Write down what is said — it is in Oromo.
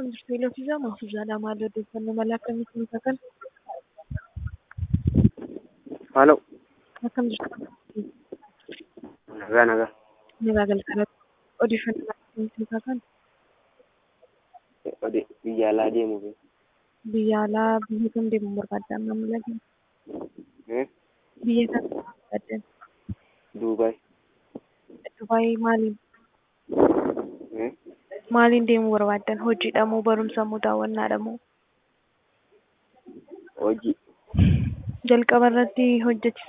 Akkam jirtu Elofiisaa Mahfuuzaadha. Maal odeeffannoo mala akkamiitiin nuuf kan? Haaloo. Akkam jirtu? Nagaa nagaa. Nagaa galgalatti. Odeeffannoo mala akkamiitiin nuuf kan? Ode biyya alaa deemuuf. Biyya alaa biyya kam deemuu barbaadda amma mul'atu? Eh? Biyya kam deemuu barbaaddan? Duubaay. Dubaay maaliin? Eh? Maaliin deemuu barbaaddan? Hojiidha moo barumsa moo daawwannaadha moo? Hojii. Jalqaba irratti hojjechiisa